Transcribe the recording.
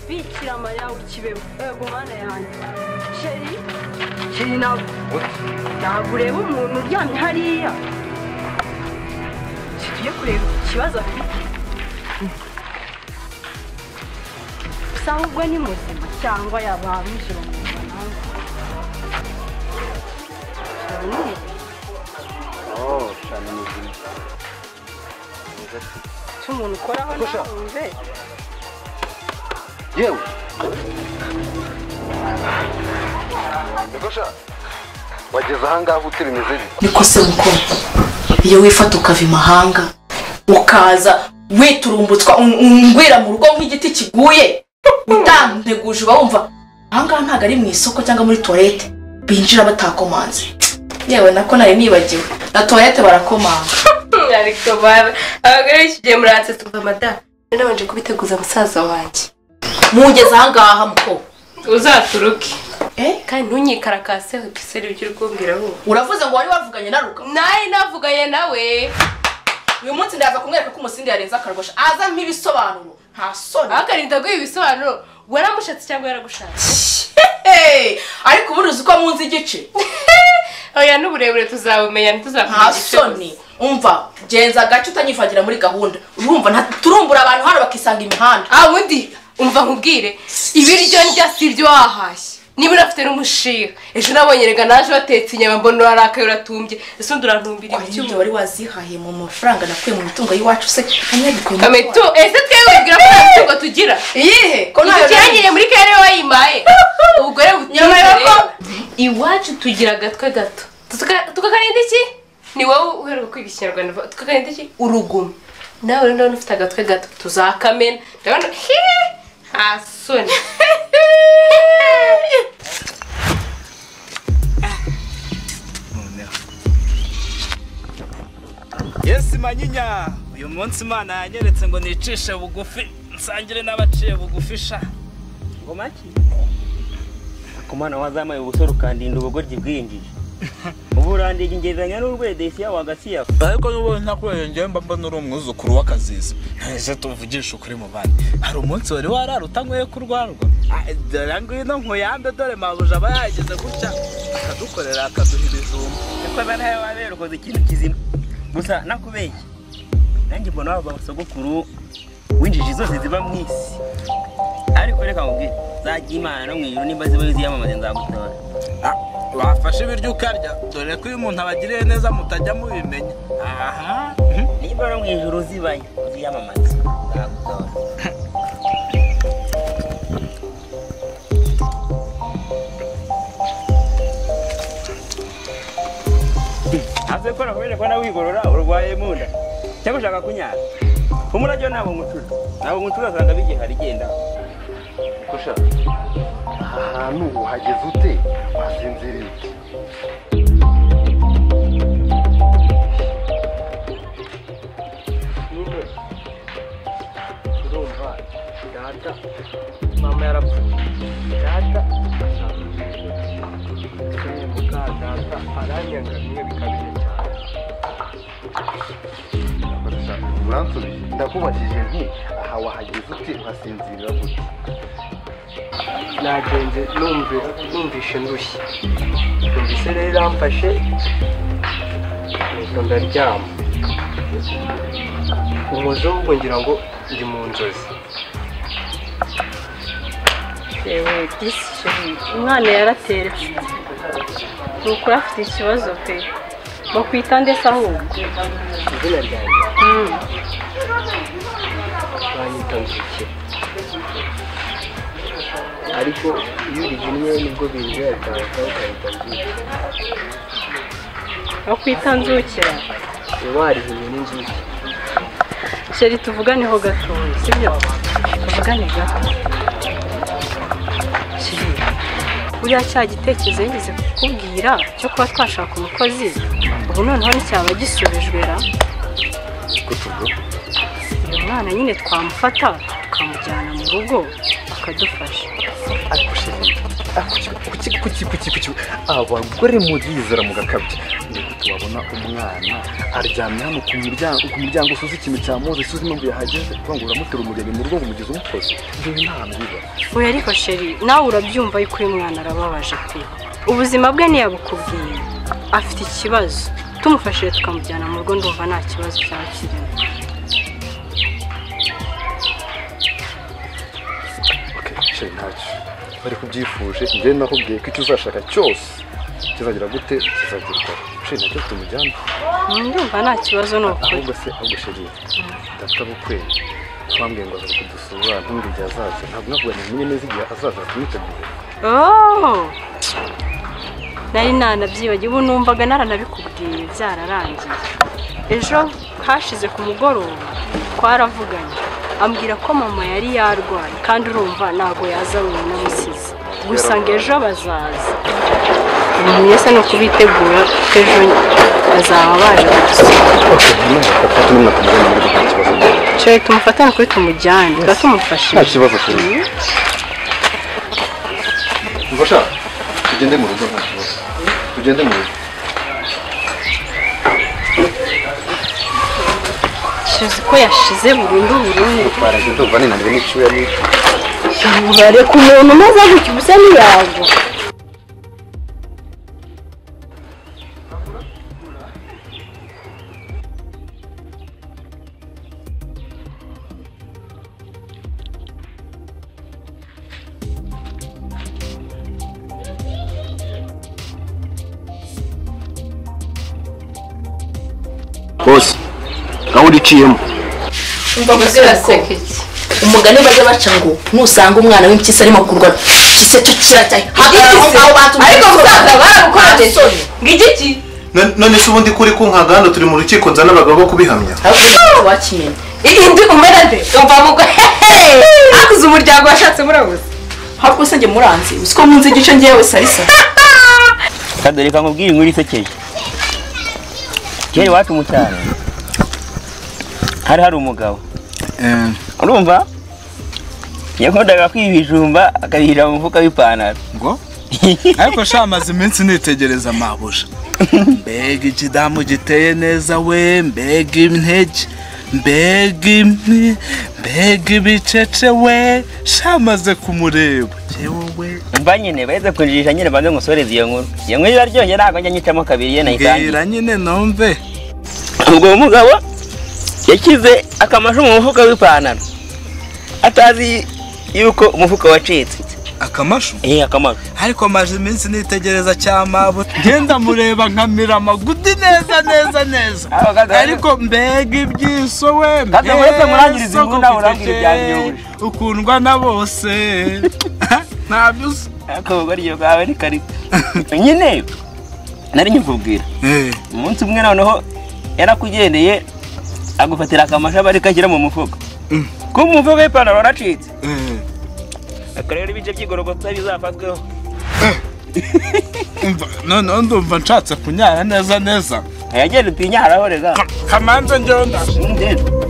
bikira mariya ukibemo yego mana yanjye sheri sheri nawe ntabwo ureba umuntu uryamye hariya tugiye kureba ikibazo afite gusa ahubwo ni muzima cyangwa yaba binjira mu bananga Oh, shana ni izina. Mwiza ati. icyo umuntu ukoraho Gusa. nawe wumve yewe bigusha wageze ahangaha gute bimeze bite niko se gukora iyo wifata ukava imahanga ukaza witurumbutswa un- ungwira mu rugo nk'igiti kiguye utanteguje uba wumva ahangaha ntabwo ari mu isoko cyangwa muri tuwarete binjira batakomanze yewe nako nari nibagiwe na tuwarete barakomanga ariko baba abagore b'iki gihe muratse tuva amatara rero nabanje kubiteguza musaza wanjye mugeze ahangaha muko uzaturuke Eh? kandi ntunyikarakarase piseri ujye urwumvira ahubwo uravuze ngo wari wavuganye na ruka nawe navuganye nawe uyu munsi ndaza kumwereka ko umusindi yarenze akarwasha aza ibisobanuro nta soni akarinda guha ibisobanuro waramushatse cyangwa yaragushatse Hey! ariko ubundi uzi ko munzi igice oya n'uburebure tuzabumenya ntituzakubwira nta soni umva genza agace utanyifagira muri gahunda urumva nta- turumbura abantu hano bakisanga imihanda ah undi umva nkubwire ibiryo ndya si ibyo wahashye niba unafite n'umushinga ejo nabonye rega naje watetse inyama mbona urarakaye uratumbye ese undi urantumbira Hari icyuma ibyo wari wazihaye mu mafaranga nakuye mu mitungo y'iwacu se anyabikuye mu kamitu ese twebwe ubwira ko nta mitungo tugira iyihe ko ntayo nari- ikirangire muri kare wayimaye ubugore Nyuma yo butizere ko- iwacu tugira agatwe gato Tuka- tukakarinda iki ni wowe uheruka kwiga ikinyarwanda vuba. tukakarinda iki urugumo nawe rero ndabona ufite agatwe gato tuzakamena ndabona hi nta soni yesi manyinya uyu munsi imana yanyeretse ngo nicishe bugufi nsangire n'abaciye bugufi sha ngo maki ku mwana wazamaye ubusore ukandinda ubugoryi bwinjije ubu urandinda ingereranya n'urwedesiya wagasiya ariko n'ubundi ntakurengeye mba mbona uri umwuzukuru w'akaziza ntese tuvugishe ukuri mu bandi hari umunsi wari warara utanyweye kurwarwa Ah, dore ngwino nkuyambe dore mabuja aba yageze gutya akadukorera akaduha ibijumba kuko bariya waberokoze ikintu kizima gusa nakubeshya nanjye mbona waba sogokuru w'injiji zose ziba mu isi ariko reka nkubwire zajya imana no mu ijuru nimba ziba ziyamamaze nzagutora Ah, wafashe ibiryo ukarya dore ko iyo umuntu abagiriye neza mutajya mubimenya aha niba no mu ijuru zibayo ziyamamaze nzagutora ntabwo ukora kubera ko nawe wigorora urwaye mu nda cyangwa ushaka kunyara umurabyo ntabwo ngucura ntabwo ngucura usanga bigihari igenda kusha aha hantu uhageze ute wasinziriye nyine urumva data mama yarapfuye data tumwe muka data aranyaga bimwe bikabije cyane uransubiye ndakubakije nti aha wahageze ute uhasinzirira gute nagenze numvira numvishe ndushye numvise rero iramfashe nuko ndaryama umuzungu ngira ngo ndi mu nzozi yewe disi sheri umwana yarateretse ni ukuri afite ikibazo pe mu kwita ndetse ahubwo izina ryanjye Mm. banyita nzuki ariko iyo urigimye nibwo binjira cyane ukahita nzuki no kwita nzukira uba warihimye n'inzuki sheri tuvuganeho gato sibyo tuvugane gato sheri buriya cya gitekerezo yigeze kukubwira cyo kuba twashaka umukozi ubu noneho nticyaba gisubijwe ra uyu mwana nyine twamufata tukamujyana mu rugo akadufasha ariko sheri abagore murizera mu gakabya niko tubabona umwana aryamye hano ku muryango ku muryango usuze ikintu cya muzi usuze impamvu yahageze uvuga ngo uramutera umugeni mu rugo ngo umugeze umukozi ngewe nta mbiba oya ariko sheri nawe urabyumva yuko uyu mwana arababaje pe ubuzima bwe ntiyabukubwiye afite ikibazo tumufashije tukamujyana mu rugo ndumva nta kibazo cyaba kirimo okay cyo ntacyo bari kubyifuje njye nakubwiye ko icyo uzashaka cyose kizagira gute kizagerwaho cyo nacyo tumujyana ndumva nta kibazo ni ukuri ahubwo se ahubwo sheri data bukweli twambwiye ngo azaza kudusura ntumbwe igihe azaza ntabwo navuga ngo menye neza igihe azaza tumutegure Oh! nari nanabyibagiwe ubu numvaga naranabikubwiye byararangiye ejo hashize ku mugoroba twaravuganye ambwira ko mama yari yarwaye kandi urumva ntabwo yaza wenyine amusize gusa ngo ejo bazaza umuntu se ni ukubitegura ko ejo bazaba baje kudusura okay nyuma papa tumwe kumujyana muri gukora ikibazo cyo tumufatane kuri tumujyane tuba tumufashije nta kibazo sheri Ngosha, tugende mu rugo nta kibazo. Tugende mu rugo. shizi ko yashize burundu burundu Twaraje ndumva ninaniwe n'icyuya ni ubare ku muntu umaze gutya ubusa ntiyago bose aho uriciyemo umva Uziraseka iki? umugani bajya baca ngo nusanga umwana w'impyisi arimo kurwara igise cyo kiracyaye hagarara aho ngaho bantu ariko musaza baragukojeje ngiki ki none se ubundi kuri kunkaga hano turi mu rukiko nzana abagabo bo kubihamya wakimenya iyi ndi umera nde umva mu hehe akuze umuryango washatse murabuze hafi gusa njye muranzi uzi ko munzi igice ngewe salisa kadore ka nkubwire inkuru isekeye kera iwacu mu cyaro hari hari umugabo urumva yakundaga kwiba ibijumba akabishyira mu mufuka w'ipantaro ngo ariko sha amaze iminsi nitegereza mabuja mbega ikidamu giteye neza we mbega intege mbega imwe mbega ibicece we sha amaze kumureba yewe we mba nyine baheze kunjirisha nyine banze ngusoreze iyo nkuru iyo nkuru iraryoshye ntabwo njya nyicamo kabiri ye nayitangira mbwira nyine numve ubwo uwo mugabo yashyize akamashu mu mufuka w'ipantaro atazi yuko umufuka wacitse akamashu eh akamashu ariko maje iminsi nitegereza cyamabu ngenda mureba nkamira amagudi neza neza neza Aho kaza- ariko mbega ibyiso we Kaza muretse murangiriza imbunda, mbega soko murangire mfite, ibyanyibuje. ukundwa na bose ntabyo uzi ako ubwo kawe ni karita nyine nari nyikubwira umunsi umwe noneho yarakugendeye agufatira akamasha bari kashyira mu mufuka ko mu mufuka w'ipantaro waracitse aka rero ibice by'igorogota bizafatweho noneho ndumva nshatse kunyara neza neza yagenda utinya harahoreza kamanza njonda Undeba.